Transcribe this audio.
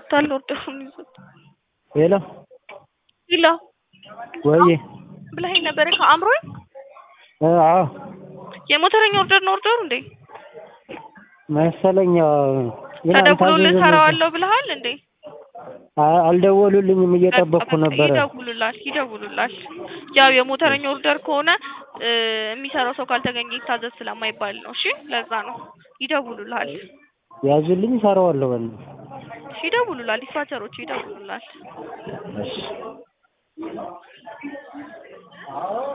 ይዞታል ኦርደሩን ይዞት ሄሎ ይላ ወይ ብለኸኝ ነበረ ከአእምሮኝ አዎ የሞተረኛ ኦርደር ነው ኦርደሩ እንዴ መሰለኝ አዎ። ግን ተደውሎልህ አልታዘዘም ሰራዋለሁ ብለሃል እንዴ አ- አልደወሉልኝም እየጠበቅኩ በቃ ነበረ ይደውሉላል ይደውሉላል ያው የሞተረኛ ኦርደር ከሆነ እ የሚሰራው ሰው ካልተገኘ ይታዘዝ ስለማይባል ነው እሺ ለዛ ነው ይደውሉልሃል ያዙልኝ እሰራዋለሁ በል እሺ ይደውሉላል ዲስፓቸሮቹ ይደውሉላል እሺ